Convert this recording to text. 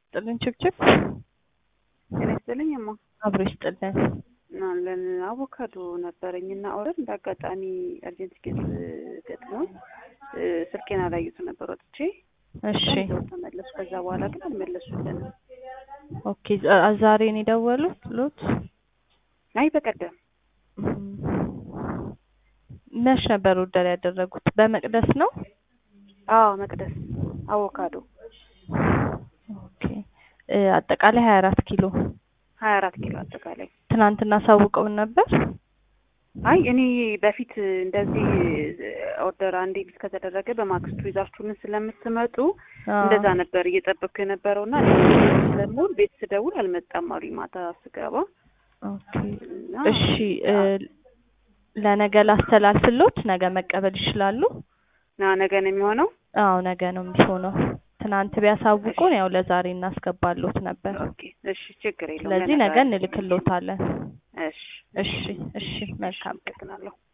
ይስጥልን ችብችብ ጤና ይስጥልኝ እማ አብሮ ይስጥልን። አለን አቮካዶ ነበረኝ እና ኦርደር እንደ አጋጣሚ አርጀንት ኬዝ ገጥሞኝ ስልኬን አላዩት ነበር ወጥቼ እሺ ይዘው ተመለሱ። ከዛ በኋላ ግን አልመለሱልንም። ኦኬ ዛ- ዛሬ ነው የደወሉት ሎት አይ በቀደም መች ነበር ኦርደር ያደረጉት? በመቅደስ ነው። አዎ መቅደስ አቮካዶ ኦኬ እ አጠቃላይ ሀያ አራት ኪሎ ሀያ አራት ኪሎ አጠቃላይ። ትናንትና ሳውቀውን ነበር። አይ እኔ በፊት እንደዚህ ኦርደር አንዴ ቢስ ከተደረገ በማግስቱ ይዛችሁልን ስለምትመጡ አዎ። እንደዛ ነበር እየጠበቅኩ የነበረው እና ስለምውል ቤት ስደውል አልመጣም አሉኝ ማታ ስገባ ኦኬ እና እሺ እ ለነገ ላስተላልፍሎት፣ ነገ መቀበል ይችላሉ? ና ነገ ነው የሚሆነው። አዎ ነገ ነው የሚሆነው። ትናንት ቢያሳውቁን ያው ለዛሬ እናስገባሎት ነበር። ኦኬ እሺ ችግር የለውም። ስለዚህ ነገ ለነገ እንልክሎታለን። እሺ እሺ እሺ መልካም ቀን። አመሰግናለሁ።